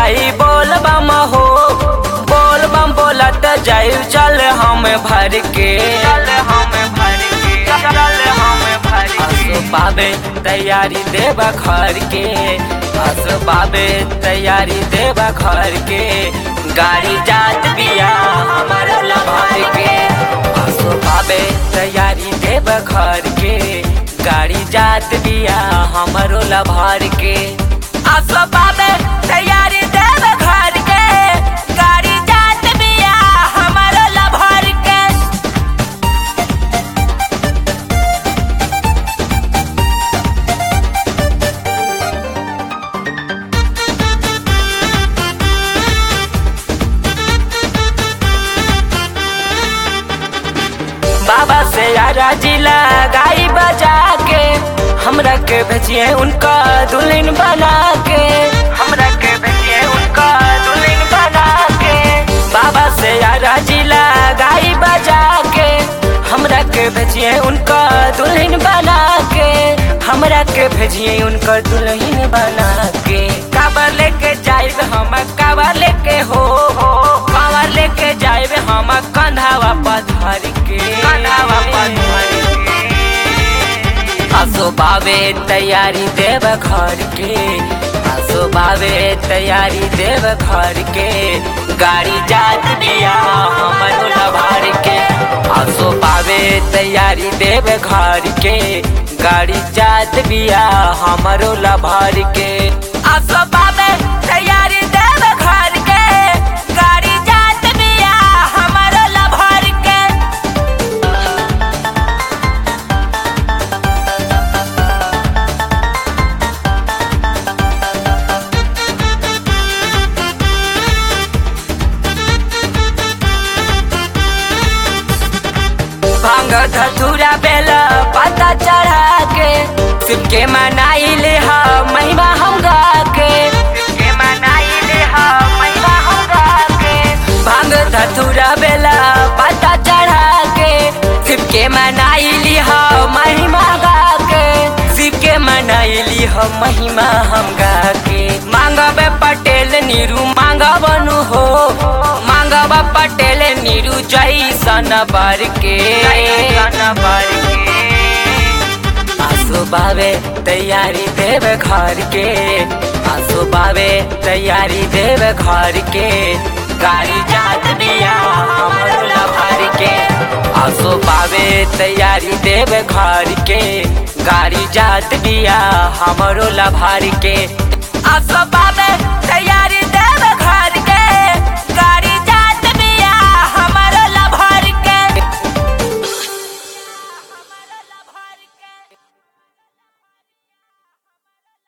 जाई बोल बम हो बोल बम बोलत जाई चल हम भर के चल हम भर के चल हम भर के बाबे तैयारी देब घर के बस बाबे तैयारी देब घर के गाड़ी जात बिया हमर लभर के बस बाबे तैयारी देब घर के गाड़ी जात बिया हमरो लभर के आसो बाबे तैयारी देब घर के गाड़ी जात बिया हमरो लभर के बाबा से यारा जिला गाई बजा के हमरा के भेजिए उनका दुल्हन बना के हमरा के भेजिए उनका दुल्हन बना के बाबा से यारा जिला गाई बजा के हमरा के भेजिए उनका दुल्हन बना के हमरा के भेजिए उनका दुल्हन बना के काबर लेके जाइब हम काबर लेके हो हो काबर लेके जाइब हम कंधावा पधर के कंधावा पधर के आसो बाबे तैयारी देव घर के आसो बाबे तैयारी देव घर के गाड़ी जात बिया हमर लभार के आसो बाबे तैयारी देव घर के गाड़ी जात बिया हमरो लभार के आसो बाबे तैयारी देव घर के गाड़ी जात बिया हमरो लभार के भांग धतूरा बेल पता चढ़ा के शिव के मनाई ले हा महिमा हम गा के शिव के मनाई ले हा महिमा हम गा के भांग धतूरा बेल पता चढ़ा के शिव के मनाई ली हा महिमा गा के शिव के मनाई ली हा महिमा हम गा के मांगब पटेल नीरू मांगबनु हो मांगब पटेल नीरू जैसन बर के आसो बाबे तैयारी देव घर के आसो बाबे तैयारी देव घर के गाड़ी जात दिया हमरो लभर के आसो बाबे तैयारी देव घर के गाड़ी जात दिया हमरो लभर के आसो बाबे